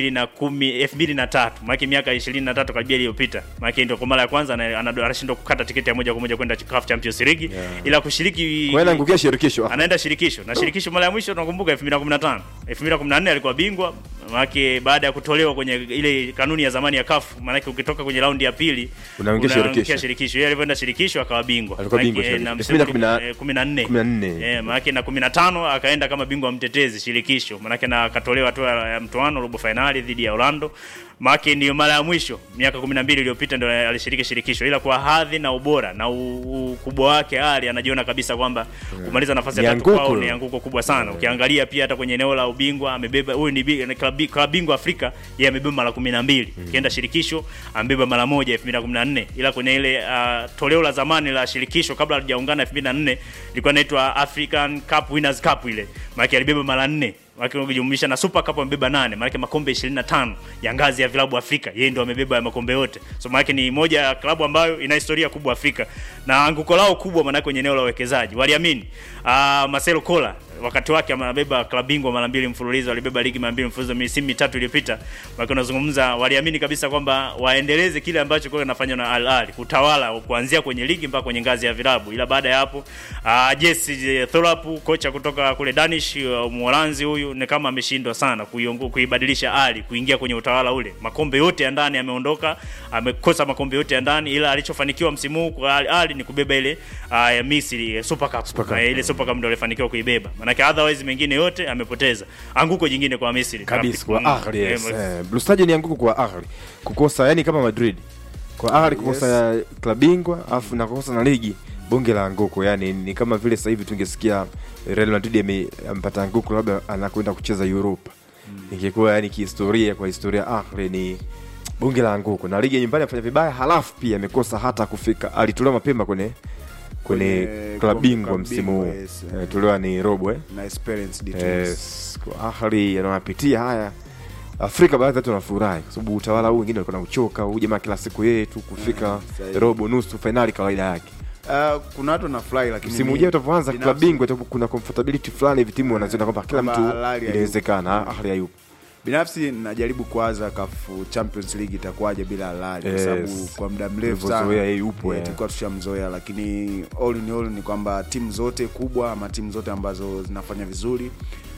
2010 2003 maana miaka 23 karibia iliyopita maana ndio kwa mara ya kwanza ana- ana- anashindwa kukata tiketi ya moja kwa moja kwenda CAF Champions League Yeah. ila kushiriki Kwa hiyo anaangukia shirikisho. anaenda shirikisho na shirikisho mara ya mwisho tunakumbuka 2015 2014 alikuwa bingwa maana baada ya kutolewa kwenye ile kanuni ya zamani ya CAF maana ukitoka kwenye raundi ya pili Unaingia shirikisho. shirikisho yeye alivyoenda shirikisho akawa bingwa Alikuwa bingwa Maanake, shirikisho. na msimu 2014. eh, 14 14. eh maana na 15 akaenda kama bingwa mtetezi shirikisho maana na akatolewa tu ya mtoano robo finali dhidi ya Orlando maana ndio mara ya mwisho miaka 12 iliyopita ndio alishiriki shirikisho ila kwa hadhi na ubora na u- ukubwa wake Ali anajiona kabisa kwamba kumaliza nafasi ya Ni tatu kwao anguko. ni anguko kubwa sana ukiangalia pia hata kwenye eneo la ubingwa amebeba huyu ni bi- ni klabu klabu bingwa Afrika yeye amebeba mara 12 ukienda shirikisho amebeba mara moja 2014 ila kwenye ile uh, toleo la zamani la shirikisho kabla halijaungana 2004 ilikuwa inaitwa African Cup Winners Cup ile maana alibeba mara 4 Maana ukijumlisha na Super Cup amebeba nane, maana makombe 25 ya ngazi ya vilabu Afrika, yeye ndo amebeba ya makombe yote. So maana ni moja ya klabu ambayo ina historia kubwa Afrika. Na anguko lao kubwa maana kwenye eneo la uwekezaji. Waliamini ah Marcelo Kola wakati wake amebeba klabu bingwa mara mbili mfululizo, alibeba ligi mara mbili mfululizo misimu mitatu iliyopita. Maana unazungumza waliamini kabisa kwamba waendeleze kile ambacho kwa kinafanywa na Al Ahly, kutawala kuanzia kwenye ligi mpaka kwenye ngazi ya vilabu. Ila baada ya hapo uh, Jesse Thorpe kocha kutoka kule Danish uh, Mholanzi huyu ni kama ameshindwa sana kuiongo, kuibadilisha Ali kuingia kwenye utawala ule. Makombe yote ya ndani ameondoka, amekosa makombe yote ya ndani, ila alichofanikiwa msimu huu kwa Ali, Ali ni kubeba ile uh, ya Misri eh, Super Cup. Super Cup. Na ile Super Cup ndio alifanikiwa kuibeba. Maanake otherwise mengine yote amepoteza. Anguko jingine kwa Misri. kabisa kwa Mm, Ahly eh, yes. Eh, Blue Star ni anguko kwa Ahly kukosa yani kama Madrid kwa Ahly kukosa klabu bingwa afu na kukosa na ligi bonge la anguko yani ni kama vile sasa hivi tungesikia Real Madrid ame- amepata anguko labda anakwenda kucheza Europa ingekuwa yani kihistoria kwa historia Ahly ni bonge la anguko na ligi ya nyumbani afanya vibaya halafu pia amekosa hata kufika alitolewa mapema kwenye kwenye Kwenye klabu kombe- bingwa klabu msimu bingwa, huu yes. Eh, tolewa ni robo eh na Esperance de Tunis. Yes, kwa Ahly anawapitia haya Afrika baadhi watu wanafurahi kwa sababu utawala huu wengine walikuwa nauchoka, huu jamaa kila siku yeye tu kufika sahihi. robo nusu fainali kawaida yake. Uh, kuna watu wanafurahi lakini Msimu mi- ujao utavyoanza binafsi- klabu bingwa itakuwa kuna comfortability fulani hivi timu wanaziona kwamba kila Kwamba mtu Al Ahly hayupo. inawezekana, Ahly hayupo. binafsi najaribu kuwaza kafu Champions League itakuwaje bila Al Ahly kwa Yes. sababu kwa muda mrefu Tulivyozoea sana yeye yupo, yeah, yeah. tulikuwa tushamzoea, lakini all in all ni kwamba timu zote kubwa ama timu zote ambazo zinafanya vizuri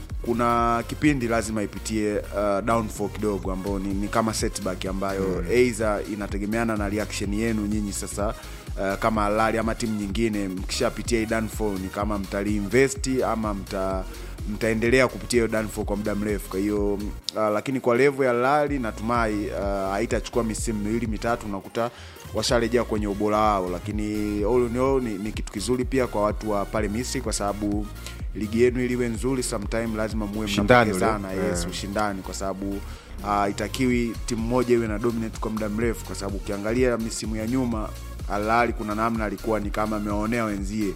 kuna kipindi lazima ipitie uh, downfall kidogo ambao ni, ni kama setback ambayo Mm. mm. either inategemeana na reaction yenu nyinyi sasa uh, kama Al Ahly ama timu nyingine mkishapitia hii downfall ni kama mtaliinvest ama mta mtaendelea kupitia hiyo downfall kwa muda mrefu kwa hiyo uh, lakini kwa level ya Al Ahly natumai uh, haitachukua misimu miwili mitatu unakuta washarejea kwenye ubora wao lakini all in all ni, ni kitu kizuri pia kwa watu wa pale Misri kwa sababu ligi yenu iliwe nzuri sometime lazima muwe Ushindani ule. mnapokezana yes, Yeah. ushindani kwa sababu uh, itakiwi timu moja iwe na dominate kwa muda mrefu kwa sababu ukiangalia misimu ya nyuma Al Ahly kuna namna alikuwa ni kama amewaonea wenzie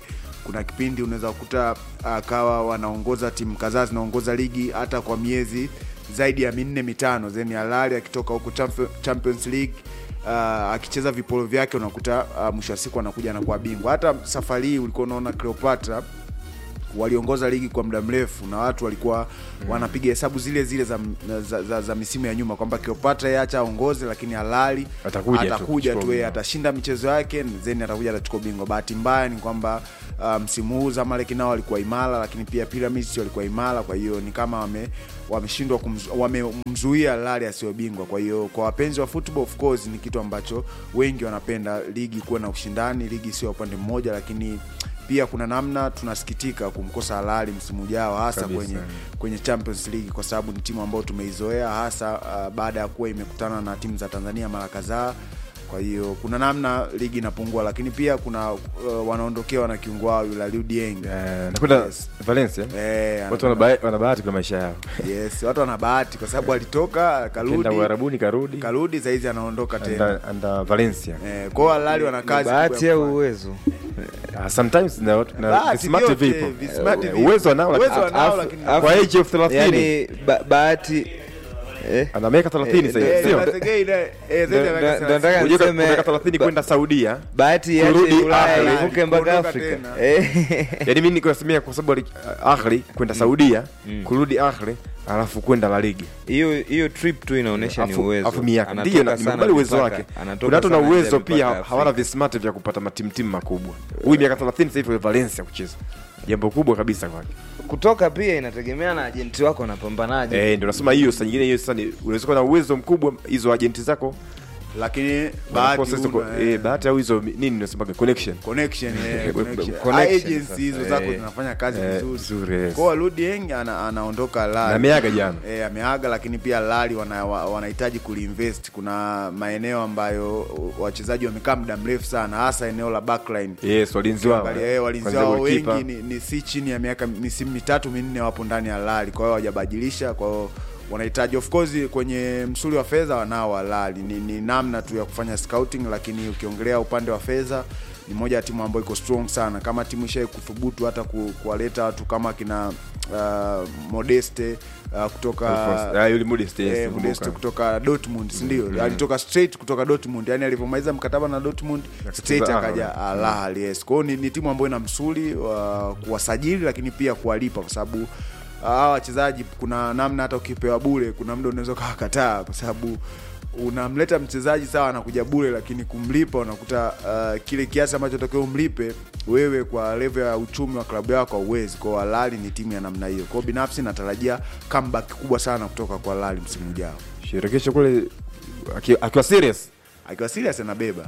kuna kipindi unaweza kukuta akawa wanaongoza timu kadhaa zinaongoza ligi hata kwa miezi zaidi ya minne mitano then halali akitoka huko Champion- champions league uh, akicheza vipolo vyake unakuta uh, mwisho wa siku anakuja anakuwa bingwa hata safari hii ulikuwa unaona cleopatra waliongoza ligi kwa muda mrefu na watu walikuwa mm. wanapiga hesabu zile zile za, za, za, za misimu ya nyuma kwamba Cleopatra yeye acha aongoze lakini halali Atakuja tu atakuja kuchukua tu yeye ubingwa. atashinda michezo yake then atakuja atachukua ubingwa bahati mbaya ni kwamba uh, msimu huu Zamalek nao walikuwa imara lakini pia Pyramids walikuwa imara kwa hiyo ni kama wame wameshindwa kumzu- wamemzuia Halali asiwe bingwa kwa hiyo kwa wapenzi wa football of course ni kitu ambacho wengi wanapenda ligi kuwa na ushindani ligi sio ya upande mmoja lakini pia kuna namna tunasikitika kumkosa Halali msimu ujao hasa Kabisa. kwenye kwenye Champions League kwa sababu ni timu ambayo tumeizoea hasa uh, baada ya kuwa imekutana na timu za Tanzania mara kadhaa. Kwa hiyo kuna namna ligi inapungua, lakini pia kuna uh, wanaondokewa na kiungo wao yule Aliou Dieng nakwenda Valencia Eh, watu wana bae- wana bahati kwa maisha yao yes, watu wana bahati kwa sababu alitoka Kenda karudi Uarabuni karudi karudi saizi anaondoka tena Anda- anda Valencia eh, kwao Halali wana kazi bahati kubwa ya au uwezo Ah, sometimes na, na Bahati vismart vyote, vipo vismart Eh, vipo. uwezo anao Uwezo lakini- anao, afu- lakini- kwa age of 30 yani ba, bahati eh? ana miaka 30 sasa hivi, Eh, sio? Trezeguet naye- eh, zaidi ya Ndo- miaka ndo- ndo 30. nataka Unajua niseme kutoka 30 kwenda Saudia bahati iache kurudi Ulaya Ahli. ivuke mpaka Kuondoka Afrika tena. Eh. yani mimi niko nasemea kwa sababu ali- Ahli kwenda Saudia kurudi Ahli alafu kwenda La Liga hiyo hiyo trip tu inaonyesha ni Afu- uwezo afu miaka Anatoka ndio na- sana nimekubali uwezo mipaka- wake anatoka kuna watu na sana nje ya uwezo mipaka pia ya hawana Afrika. vismart vya kupata matimtimu makubwa huyu miaka 30 sasa hivi kwa Valencia kucheza jambo kubwa kabisa kwake kutoka pia inategemea na ajenti wako anapambanaje eh ndio nasema hiyo saa nyingine hiyo sasa ni unaweza kuwa na uwezo mkubwa hizo agenti zako lakini bahati wanaprocess huna, kwa- eh. eh, bahati au hizo nini unasemaga connection connection eh, connection. Connection agency sasa. hizo zako Eh, zinafanya kazi eh, vizuri vizuri, yes. kwa Aliou Dieng ana, anaondoka Lali Na ameaga jana. eh, ameaga lakini pia Lali wana, wa- wanahitaji kuliinvest kuna maeneo ambayo wachezaji wamekaa muda mrefu sana hasa eneo la backline yes walinzi wao Ukiangalia, eh, walinzi Kwanza wao goalkeeper. wengi ni, ni si chini ya miaka misimu mitatu minne wapo ndani ya Lali, kwa hiyo hawajabadilisha, kwa hiyo wanahitaji of course kwenye msuli wa fedha wanao Walali ni, ni namna tu ya kufanya scouting, lakini ukiongelea upande wa fedha ni moja ya timu ambayo iko strong sana. Kama timu ishai kuthubutu hata ku, kuwaleta watu kama kina uh, Modeste uh, kutoka Alphonse- ah, yule Modeste, yes, eh, nakumbuka. Modeste kutoka Dortmund, si ndio? Alitoka straight kutoka Dortmund, yani alivyomaliza mkataba na Dortmund straight Ahly. akaja Al Ahly, yes. Kwa hiyo ni, ni timu ambayo ina msuli wa kuwasajili lakini pia kuwalipa kwa sababu hawa wachezaji kuna namna hata ukipewa bure kuna muda unaweza ukawakataa kwa sababu unamleta mchezaji sawa anakuja bure lakini kumlipa unakuta uh, kile kiasi ambacho takiwa umlipe wewe kwa level ya uchumi wa klabu yako hauwezi kwao Alali ni timu ya namna hiyo kwao binafsi natarajia comeback kubwa sana kutoka kwa Alali msimu ujao shirikisho kule aki- akiwa serious akiwa serious anabeba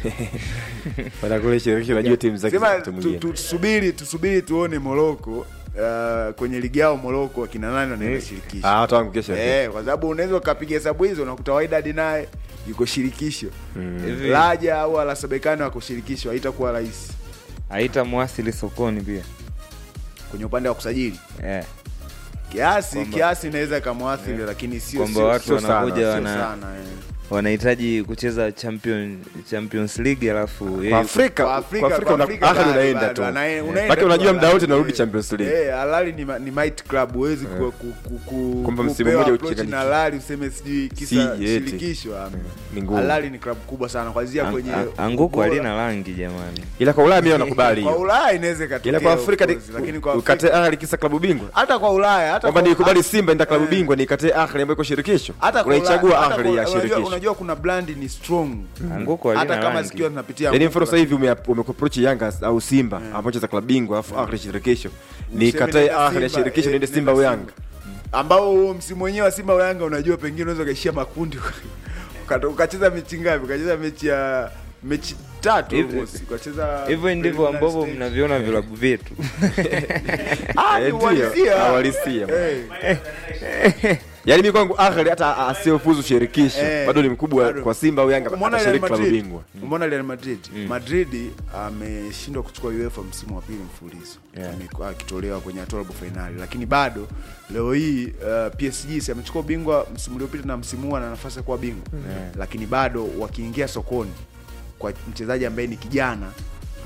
baada kule shirikisho najua timu zake sema za mtu tu- mwingine tu- tusubiri tusubiri tuone Moroko uh, kwenye ligi yao Moroko akina nani wanaenda shirikisho ah watu wangu kesho Eh, kwa sababu unaweza ukapiga hesabu hizo unakuta Wydad naye yuko shirikisho Hivi, Raja au Alasabekani wako shirikisho, haitakuwa rahisi haitamwasili sokoni pia kwenye upande wa kusajili eh. kiasi Kwamba- kiasi inaweza ikamwathiri, lakini sio kwamba sio- watu sio sana, wanakuja sio wana- sana, eh. wanahitaji kucheza champion, champions league alafu yeye kwa yuko- Afrika Kwa kwa Afrika- Afrika kwa una- Afrika Ahly bado, unaenda bado, tu ana- unaenda Maana tu unajua muda Al wote Ahly, narudi eh. Champions League Eh, Al Ahly ni, ma- ni might club huwezi ku, ku, ku, ku, Kwamba msimu kupewa mmoja approach ucheka na Al Ahly useme sijui kisa Si, yeti. shirikisho ah. ni ngumu. Al Ahly ni club kubwa sana kwanzia Ang- kwenye ang- anguko ubora. halina rangi jamani ila kwa Ulaya mimi nakubali kwa hiyo Ulaya inaweza ikatokea ila kwa of Afrika course, lakini kwa ukate Afrika Ahly kisa klabu bingwa hata kwa Ulaya hata kwamba kwa- nikubali Simba ndio klabu Eh. bingwa nikate Ahly ambayo iko shirikisho hata kwa Ulaya- unaichagua hata Ahly kwa- ya unajua- shirikisho unajua kuna brand ni strong anguko halina hata kama rangi zikiwa zinapitia yaani anguko, mfano sasa hivi ume- umekuapproach Yanga au Simba ambacho za klabu bingwa alafu Ahly shirikisho Useme nikatae nenda Ahly ya Simba, shirikisho eh, niende Simba au nenda Yanga ambao huo msimu wenyewe wa Simba au Yanga unajua pengine unaweza ukaishia makundi Uka- ukacheza mechi ngapi ukacheza mechi ya mechi tatu Hivi- almost. ukacheza hivyo ndivyo preliminary ambavyo stage. mnaviona vilabu vyetu Ah, ni Eh, ndio, uhalisia. uhalisia. Eh. yaani mimi kwangu Ahly hata asiofuzu shirikisho Eh, bado ni mkubwa bado. kwa Simba au Yanga Umeona Real atashiriki klabu Madrid? bingwa Umeona Real Madrid? Madrid ameshindwa kuchukua UEFA msimu wa pili mfululizo Amekuwa akitolewa kwenye hatua ya robo finali, lakini bado leo hii uh, PSG si amechukua ubingwa msimu uliopita na msimu huu ana nafasi ya kuwa bingwa lakini bado wakiingia sokoni kwa mchezaji ambaye ni kijana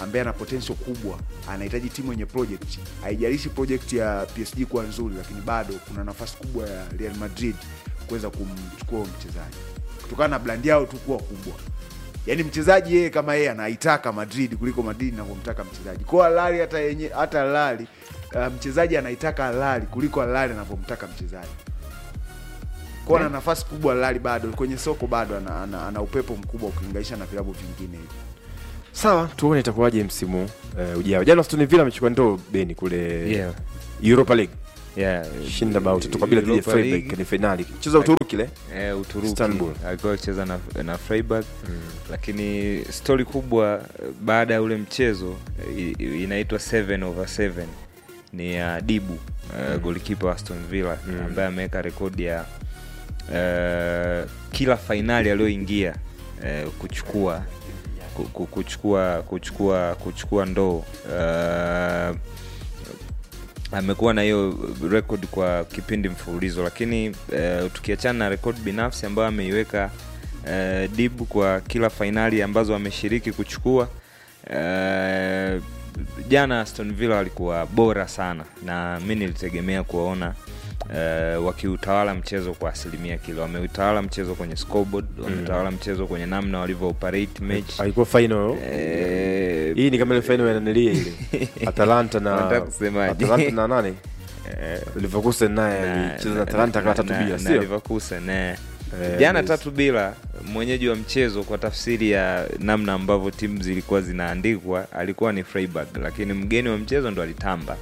ambaye ana potential kubwa anahitaji timu yenye project haijalishi project ya PSG kuwa nzuri lakini bado kuna nafasi kubwa ya Real Madrid kuweza kumchukua huyo mchezaji kutokana na brand yao tu kuwa kubwa yaani mchezaji yeye kama yeye anaitaka Madrid kuliko Madrid inavyomtaka mchezaji kwa Alali hata yenye hata Alali uh, mchezaji anaitaka Alali kuliko Alali anavyomtaka mchezaji kwa ana nafasi kubwa Alali bado kwenye soko bado ana, ana, ana upepo mkubwa ukilinganisha na vilabu vingine hivi sawa tuone itakuwaje msimu uh, ujao jana Aston Villa amechukua ndoo beni kule Yeah. Europa League Yeah. shinda bao tatu kwa bila dhidi ya Europa Freiburg League. ni finali mchezo wa Uturuki ile Eh, Uturuki Istanbul. alikuwa akicheza na, na Freiburg lakini stori kubwa eh, baada ya ule mchezo eh, i- inaitwa 7 over 7 ni ya Dibu uh, golikipa wa Aston Villa ambaye ameweka rekodi ya uh, kila fainali aliyoingia uh, kuchukua ku- ku- kuchukua kuchukua kuchukua ndoo uh, amekuwa na hiyo record kwa kipindi mfululizo lakini uh, tukiachana na rekodi binafsi ambayo ameiweka uh, dib kwa kila fainali ambazo ameshiriki kuchukua uh, jana aston villa walikuwa bora sana na mi nilitegemea kuwaona Uh, wakiutawala mchezo kwa asilimia kile wameutawala mchezo kwenye scoreboard wametawala mchezo kwenye namna walivyo operate match alikuwa final Eh, hii ni kama ile final ya nanilia ile Atalanta na Unataka kusemaje? Atalanta na nani Leverkusen naye na- alicheza na Atalanta kama tatu na- bila na sio Leverkusen, eh. Eh, jana yes. tatu bila mwenyeji wa mchezo kwa tafsiri ya namna ambavyo timu zilikuwa zinaandikwa alikuwa ni Freiburg lakini mgeni wa mchezo ndo alitamba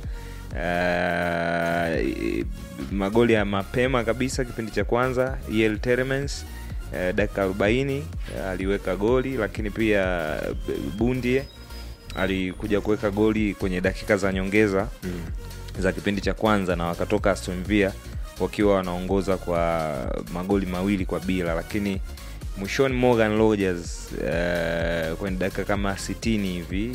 uh, magoli ya mapema kabisa kipindi cha kwanza El Telemans uh, dakika 40 uh, aliweka goli lakini pia uh, Bundie alikuja kuweka goli kwenye dakika za nyongeza mm. za kipindi cha kwanza na wakatoka Aston Villa wakiwa wanaongoza kwa magoli mawili kwa bila lakini mwishoni Morgan Rogers uh, kwenye dakika kama 60 hivi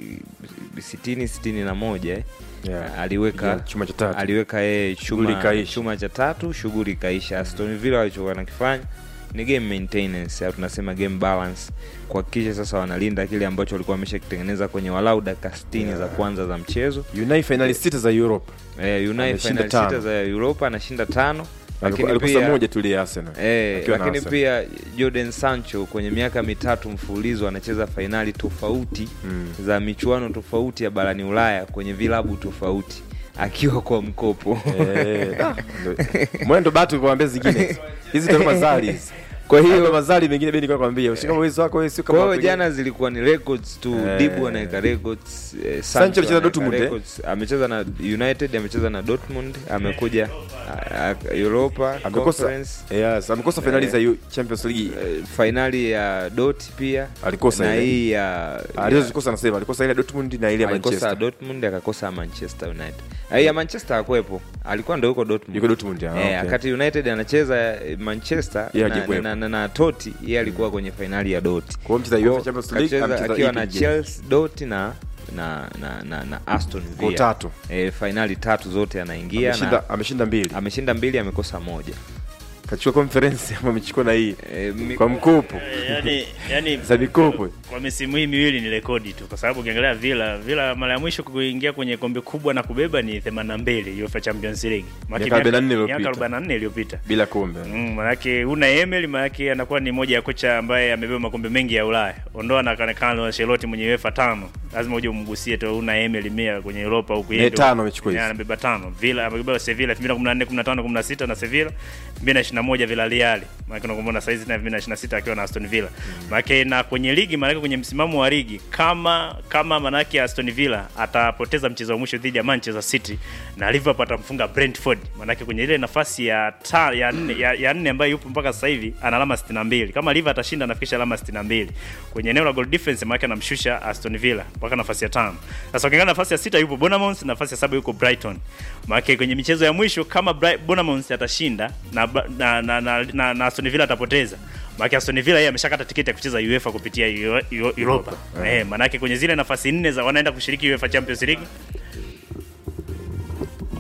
60 61 na moja eh, Yeah. aliweka Yeah, chuma cha tatu. aliweka yeye Shughuli chuma, ikaisha. chuma cha tatu shughuli ikaisha Aston Villa walichokuwa nakifanya ni game maintenance au tunasema game balance kuhakikisha sasa wanalinda kile ambacho walikuwa wameshakitengeneza kwenye walau dakika 60 za kwanza za mchezo Unai finali sita za Europa eh, Unai Ameshinda final tano. sita za Europa anashinda tano lakini alikosa pia- moja tu ile ya Arsenal Eh, Akiwa na lakini Arsenal. pia Jordan Sancho kwenye miaka mitatu mfululizo anacheza fainali tofauti za michuano tofauti ya barani Ulaya kwenye vilabu tofauti akiwa kwa mkopo Eh, da, ndo- mwendo batu kuambia zingine hizi ndo mazali hizi Kwa hiyo- Hayo mazali mengine bendi kwa kwambia ushika uwezo wako wewe sio kama kwa hiyo watu jana zilikuwa ni records tu Eh. dibu anaweka records eh, Sancho alicheza anaweka Dortmund, eh? records. amecheza na united amecheza na dortmund amekuja ah, ah, europa amekosa Conference, yes amekosa finali za Eu- Champions League eh, fainali ya dot pia Alikosa na ile. hii ya alizozikosa anasema alikosa ile ya Dortmund na ile ya alikosa Manchester dortmund akakosa manchester united Ah, ya manchester akwepo alikuwa ndo yuko dortmund yuko Dortmund ya Eh, okay. wakati united anacheza eh, manchester Yeye na, hajakuwepo. na, na, na toti yeye alikuwa kwenye fainali ya doti Kwa hiyo mchezaji wa UEFA Champions League, Kacheza amecheza akiwa ipi na game? chelsea doti na na na, na, na aston Kwa villa tatu. eh, fainali tatu zote anaingia ameshinda na ameshinda mbili ameshinda mbili amekosa moja kachukua conference ama amechukua na hii Eh, mi- kwa mkopo yani, yani za mikopo kwa misimu hii miwili ni rekodi tu, kwa sababu ukiangalia Villa Villa mara ya mwisho kuingia kwenye kombe kubwa na kubeba ni 82 UEFA Champions League Maana Miaka 44 miaka iliyopita. 44 iliyopita. bila kombe Mm, manake una Emery manake anakuwa ni moja ya kocha ambaye amebeba makombe mengi ya Ulaya. Ondoa na Carlo Ancelotti mwenye UEFA tano. Lazima uje umgusie tu una Emery mia kwenye Europa huku Ne, tano amechukua hizi. Yeah, anabeba tano. Villa amebeba Sevilla 2014, 15, 16 na Sevilla. 2021 Villarreal. Maana unakumbuka saizi na 2026 akiwa na Aston Villa. Maana na kwenye ligi maana kwenye msimamo wa ligi kama kama manake Aston Villa atapoteza mchezo wa mwisho dhidi ya Manchester City na Liverpool atamfunga Brentford. Maanake kwenye ile nafasi ya ta, ya nne ya, ya nne ambayo yupo mpaka sasa hivi ana alama 62. Kama Liverpool atashinda anafikisha alama 62. Kwenye eneo la goal difference maana anamshusha Aston Villa mpaka nafasi ya tano. Sasa ukiangalia nafasi ya sita yupo Bournemouth, nafasi ya saba yuko Brighton. Maana kwenye michezo ya mwisho kama Bri- Bournemouth atashinda na Bra- na, na, na, na, na Aston Villa atapoteza maana Aston Villa yeye ameshakata tiketi ya kucheza UEFA kupitia Euro- Euro- Europa. Eh, maana kwenye zile nafasi nne za wanaenda kushiriki UEFA Champions League Mm,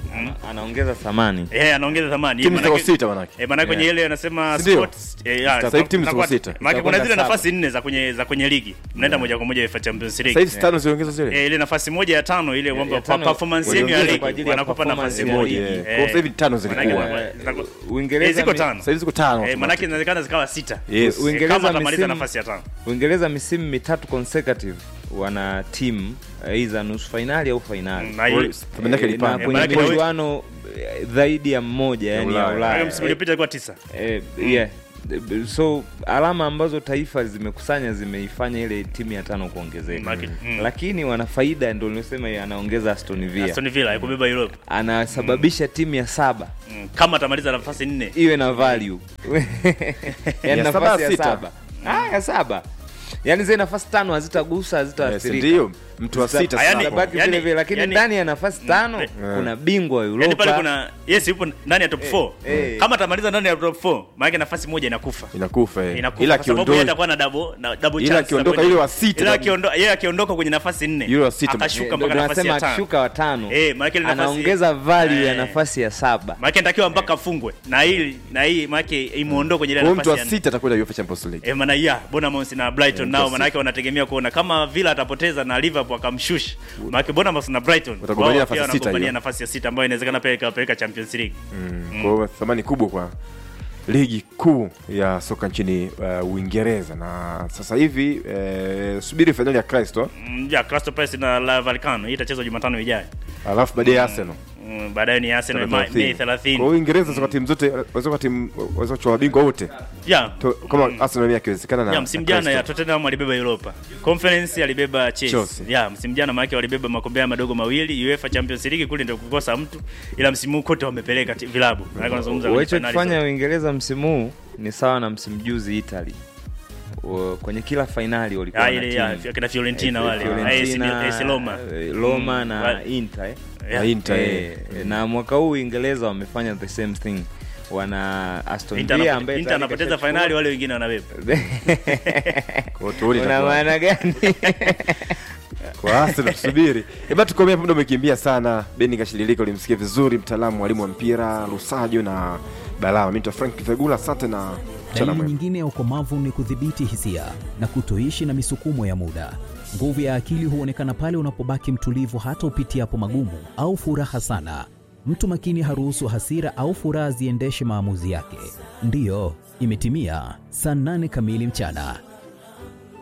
anaongeza thamani Eh, anaongeza thamani. Timu Manake- ziko sita manake. Eh, manake kwenye Yeah. ile anasema Si ndio? sports eh, ya, Sasa hivi timu ziko zinakuwa- sita. Manake kuna Zitakwenda zile saba. nafasi nne za kwenye za kwenye ligi. Mnaenda moja kwa moja UEFA Champions League. Sasa hivi tano ziongeza zile? Eh, ile nafasi moja ya tano ile kwamba ya kwa tano performance yenu ya waliongeza ligi kwa ajili ya wanakupa performance nafasi ya moja. ligi. Eh, Kwa sasa hivi tano zilikuwa. manake zinakuwa- Uingereza Eh, ziko mi- tano. Sasa hivi ziko tano. Eh, manake inawezekana zikawa sita. Yes. Eh, Uingereza kama atamaliza misimu- nafasi ya tano. Uingereza misimu mitatu consecutive wana timu aidha nusu fainali au fainali Mm, na hii- Thamani yake Eh, ilipanda. na Eh, kwenye manake- michuano eh, zaidi ya mmoja yani ya Ulaya. Ulaya. Msimu uliopita ilikuwa tisa. Eh, yeah. so alama ambazo taifa zimekusanya zimeifanya ile timu ya tano kuongezeka Maki- mm. lakini wana faida ndo nilisema anaongeza Aston Villa Aston Villa ya kubeba Europe. anasababisha timu ya saba Mm, Kama atamaliza nafasi nne. iwe na value yani Ya saba, nafasi ya sita. saba ah, ya saba yani zile nafasi tano hazitagusa Yes, hazitaathirika ndio. Mtu wa sita Ah, yani- sasa. Zitabaki yani- vile vile lakini yani- ndani ya nafasi tano kuna bingwa wa Yaani pale Europa kuna yes yupo ndani ya top 4. eh. Kama atamaliza ndani ya top 4, maana nafasi moja inakufa. Inakufa eh. Inakufa Ila kwa sababu yeye akiondoka atakuwa na double na double Ila chance. akiondoka za kwenye- yule wa sita Ila tabu- akiondoka yeye akiondoka kwenye nafasi nne. Yule wa sita akashuka Ndio mpaka nafasi nasema ya tano. akishuka watano Eh, maana ile nafasi anaongeza value ya Eh. nafasi ya saba Maana inatakiwa mpaka afungwe. Na hii na hii maana imuondoe kwenye ile Kwa hiyo nafasi mtu wa ya nne. sita atakwenda UEFA Champions League. Eh, maana ya Bournemouth na Brighton Eh, nao mtu wa maana yake wanategemea kuona kama Villa atapoteza na Liverpool akamshusha. Maana yake Bournemouth na Brighton Watagombania wao nafasi pia ya sita wanagombania hiyo. nafasi ya sita ambayo inawezekana pia ikawapeleka Champions League. Mm. Kwa hiyo thamani kubwa kwa ligi kuu ya soka nchini uh, Uingereza na sasa hivi eh, subiri fainali ya Kristo Mm, ya Crystal Palace na La Vallecano hii itachezwa Jumatano ijayo. alafu baadaye Arsenal Mm, baadaye ni Arsenal Tarehe Ma- Mei 30. Kwa 30. hiyo Uingereza soka timu zote waweza timu waweza kuchukua mabingwa wote. Ya. To- Kama Arsenal mimi akiwezekana na Ya msimu na jana Crystal. ya Tottenham alibeba Europa. Conference alibeba Chelsea. Chelsea. Ya msimu jana maana walibeba makombe haya madogo mawili, UEFA Champions League kule ndio kukosa mtu ila msimu huu kote wamepeleka ti- vilabu. Maana wanazungumza kwenye finali walichokifanya zote. Uingereza msimu huu ni sawa na msimu juzi Italy O- kwenye kila fainali walikuwa Ah, na ile ya timu. kina Fiorentina Eh, wale, Fiorentina, AS Roma. eh, Roma Mm, na wale- Inter eh. Yeah. Na Inter, Eh, eh. na mwaka huu Uingereza wamefanya the same thing wana Aston Inter Villa anapo- ambaye Inter tayari anapoteza kashachukua- finali wale wengine wanabeba. Kwa hiyo tuone una itakuwa. maana gani Kwa Arsenal tusubiri. Eba tukomea muda umekimbia sana. Beni Kashililika ulimsikia vizuri mtaalamu mwalimu wa mpira Lusajo na Balama. Mimi ni Frank Vegula, asante na mchana Dalili mwema. nyingine ya ukomavu ni kudhibiti hisia na kutoishi na misukumo ya muda. Nguvu ya akili huonekana pale unapobaki mtulivu hata upitiapo magumu au furaha sana. Mtu makini haruhusu hasira au furaha ziendeshe maamuzi yake. Ndiyo, imetimia saa nane kamili mchana.